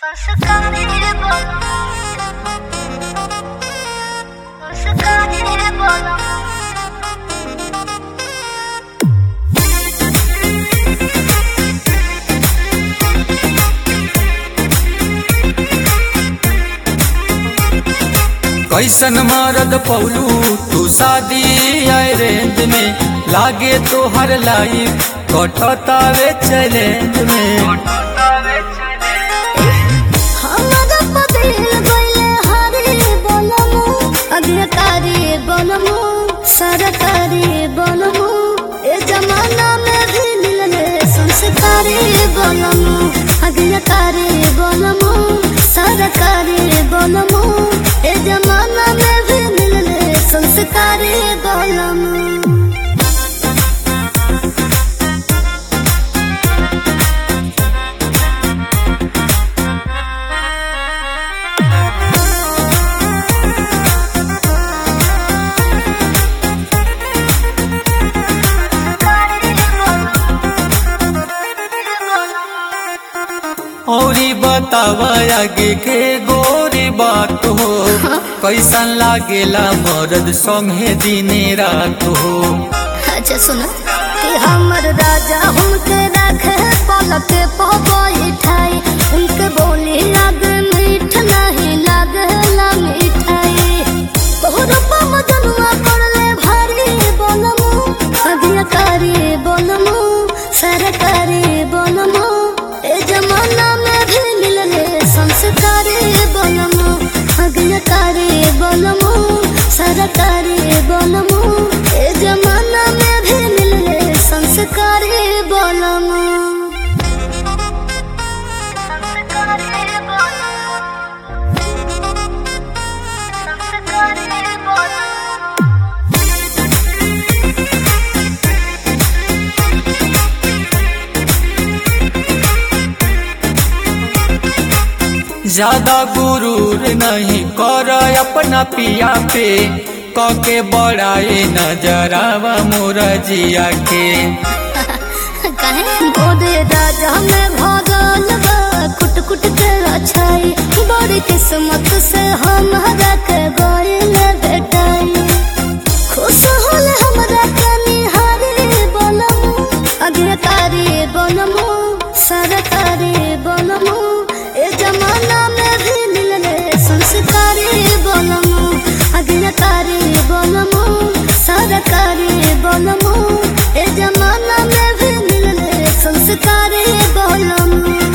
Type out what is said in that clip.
Oscar bana Oscar bana कैसन मरद पौलू तू शादी आए रेंज में लागे तो हर लाइफ कटतावे चैलेंज में हमरा पदिल गइले हरे बनमु अग्रकारी बनमु सरकारी बनमु ए जमाना में भी मिलले संस्कारी बनमु अग्रकारी बनमु सरकारी बनमु ए जमाना में भी मिलले संस्कारी बनमु औरी बतावा आगे के गोरी बात हो कैसन लागेला मरद संगे दिने रात हो अच्छा सुनो कि हमर राजा हमके रखे पलक पे बैठाई उनके बोली लग मीठ नहीं लागला मिठाई तोहर पम जनुआ पड़ले भारी बोलमु अभियकारी बोलमु सरकारी बोलमु ए जमाना में भी मिलले संस्कारी बोलमु अभियकारी बोलमु सरकारी बोलमु ए जमाना में भी मिलले संस्कारी बोलमु संस्कारी बोलमु संस्कारी बोलमु ज्यादा गुरूर नहीं कर अपना पिया पे कके बड़ाए नजरावा मोरा जिया के कहे गोदे राजा में भगल बा कुट कुट के अच्छाई बड़ी किस्मत से हमारा के गइल बेटाई खुश होल हमरा के निहारी बनमु अग्रकारी बनमु सरकारी बनमु ए जमाना में भी मिलले संस्कारी बनमु अग्रकारी बनमु सरकारी बनमु ए जमाना में भी मिलले संस्कारी बनमु